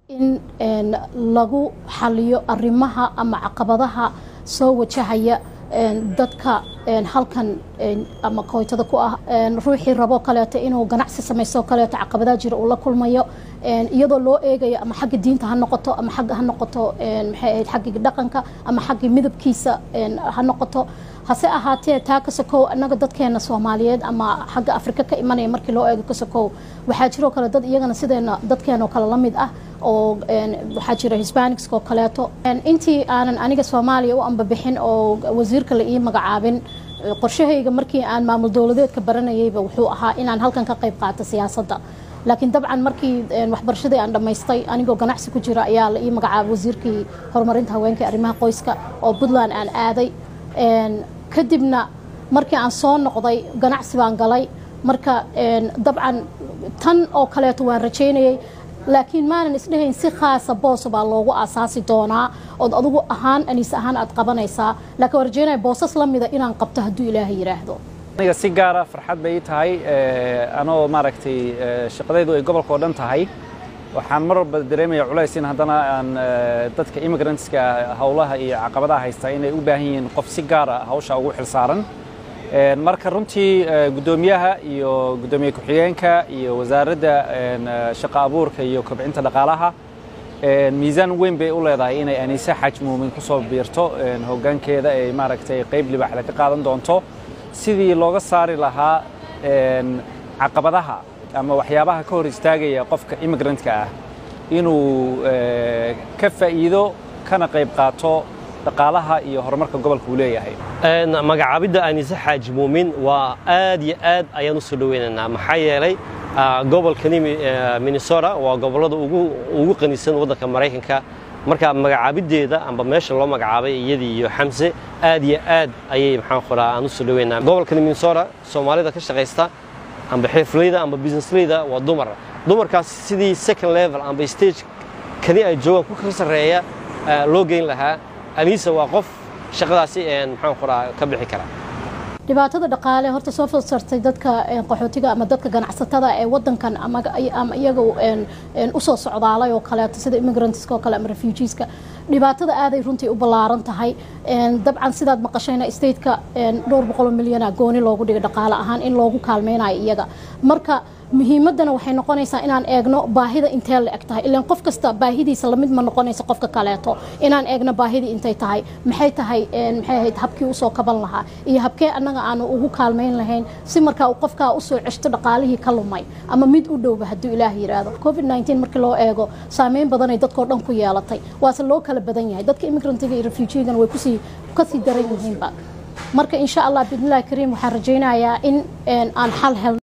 in lagu xaliyo arimaha ama caqabadaha soo wajahaya dadka halkan ama kooytada ku ah ruuxii rabo kaleeto inuu ganacsi samaysto kaleeto caqabadaha jira uu la kulmayo iyadoo loo eegayo ama xagga diinta ha noqoto ama xagga ha noqoto maxay ahayd xaggii dhaqanka ama xaggii midabkiisa ha noqoto hase ahaatee taa ka sokow annaga dadkeena soomaaliyeed ama xagga afrika ka imanaya markii loo eego ka sokow waxaa jiroo kale dad iyagana sideena dadkeenoo kale la mid ah oo waxaa jira hispanics oo kaleeto intii aanan aniga soomaaliya u ambabixin oo wasiirka la ii magacaabin qorshahayga markii aan maamul dowladeedka baranayayba wuxuu ahaa inaan halkan ka qayb qaato siyaasadda laakiin dabcan markii waxbarashadii aan dhammaystay anigoo ganacsi ku jira ayaa la ii magacaabay wasiirkii horumarinta haweenka arrimaha qoyska oo puntland aan aaday kadibna markii aan soo noqday ganacsi baan galay marka dabcan tan oo kaleeto waan rajaynayay laakiin maanan isdhehayn si khaasa boosa baa loogu aasaasi doonaa ood adugu ahaan aniis ahaan aad qabanaysaa laakiin waan rajaynaya boosas la mida inaan qabto hadduu ilaahay yidhaahdo aniga si gaara farxad bay ii tahay anoo maaragtay shaqadaydu ay gobolka oo dhan tahay waxaan mar walba dareemaya culays in haddana aan dadka immigrantska howlaha iyo caqabadaha haysta inay u baahan yihiin qof si gaara hawsha ugu xilsaaran marka runtii guddoomiyaha iyo guddoomiye ku-xigeenka iyo wasaaradda shaqo abuurka iyo kobcinta dhaqaalaha miisaan weyn bay u leedahay inay aniise xaj muumin ku soo biirto hoggaankeeda ay maaragtay qayb libaaxda ka qaadan doonto sidii looga saari lahaa caqabadaha ama waxyaabaha ka hor istaagaya qofka immigrantka ah inuu ka faa'iido kana qayb qaato dhaqaalaha iyo horumarka gobolka uu leeyahay magacaabidda aniise xaaji muumin waa aad iyo aad ayaan u soo dhoweynaynaa maxaa yeelay gobolkani minnesota waa gobollada ugu qanisan waddanka maraykanka marka magacaabiddeeda amba meesha loo magacaabay iyadii iyo xamse aad iyo aad ayay maxaan qoraa aan u soo dhoweynaa gobolkani minnesota soomaalida ka shaqaysta amba xirfleyda amba businessleyda waa dumar dumarkaas sidii second level amba stage kani ay joogaan ku ka sarreeya loo geyn lahaa aniisa waa qof shaqadaasi maxaan qoraa ka bixi kara dhibaatada dhaqaale horta soo fasartay dadka qaxootiga ama dadka ganacsatada ee wadankan ama iyaga usoo socdaalay oo kaleeto sida immigrantska oo kale ama refugeeska dhibaatada aaday runtii u ballaaran tahay dabcan sidaad maqashayna stateka dhowr boqol milyana gooni loogu dhigay dhaqaale ahaan in loogu kaalmeynayo iyaga marka muhiimadana waxay noqonaysaa inaan eegno baahida intee la eg tahay ilaan qof kasta baahidiisa lamid ma noqonaysa qofka kaleeto inaan eegno baahidii intay tahay maxay tahay maxay ahayd habkii usoo kaban lahaa iyo habkee annaga aanu ugu kaalmayn lahayn si markaa uu qofkaa usoo ceshto dhaqaalihii ka lumay ama mid u dhowba hadduu ilaah yidhaahdo covid 19 markii loo eego saameyn badanay dadkoo dhan ku yeelatay waase loo kala badan yahay dadka immigrantiga iyo refugeegana way kusii kasii daran yihiinba marka insha allah biidnillahi kariim waxaan rajaynayaa in aan xal helno